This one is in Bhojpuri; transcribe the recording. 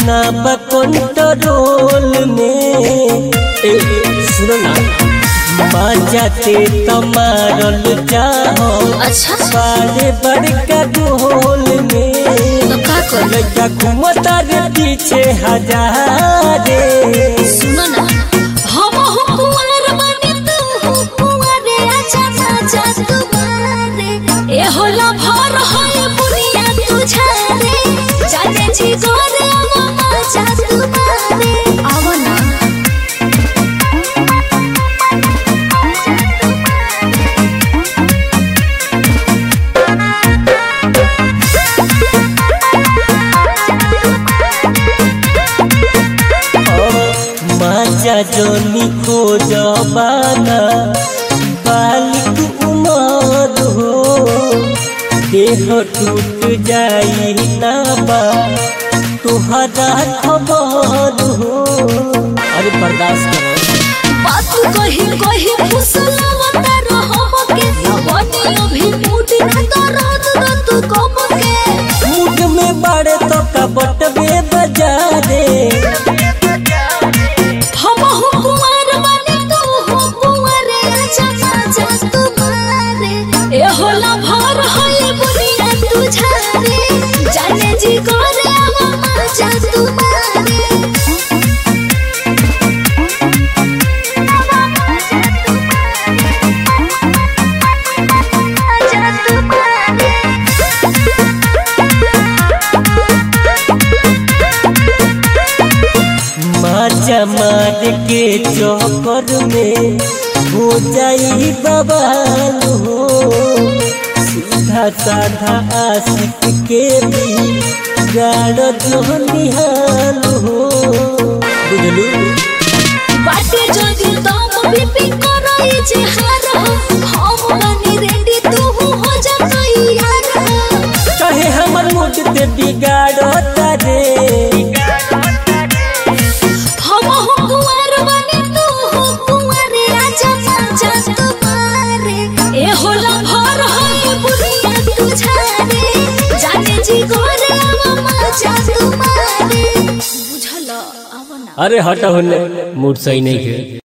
ना कंट्रोल में ए सुनो ना मजाते तमारल चाहो अच्छा बारे बड़का गोल में तो का कर लड़का घूमता रे पीछे हजारे सुनो ना हम हो कुंवर बने तू हो कुंवरे आजा आजा तुम्हारे ए होला भर होए बुनिया तुझारे जाने जी गोरे मामा जा तुम्हारे आवा ना मजा जोनी खो जबाना बालिक उमर हो देह टूट जाई ना बा तुहरा खबर हो अरे बर्दाश्त करो बात कही कही फुसलावता रहो के बनी अभी मूड ना तो रात दा तू कम के मुठ में बाड़े तो कपट में बजारे हम हो कुंवर बने तू हो कुंवरे आजा आजा तुम्हारे ए होला भर होए बुनिया तुझारे जाने जी करे मामा जा तुम्हारे आजा तुम्हारे मजा मार के चौकर में हो जाई बवाल हो सीधा साधा आशिक के भी गाड़ जो निहाल हो बुझलू बाटे जदी दम बीपी करई जे हार हम बनी रेडी तू हो जा यार कहे हमर मूड ते बिगाड़ता रे हम हो कुंवर बनी तू हो कुंवरे आजा आजा तुम्हारे ए होला भर होए बुनिया तुझारे जाने जी गोरे मामा जा तुम्हारे बुझल आवना अरे हटा होने मूड सही नहीं है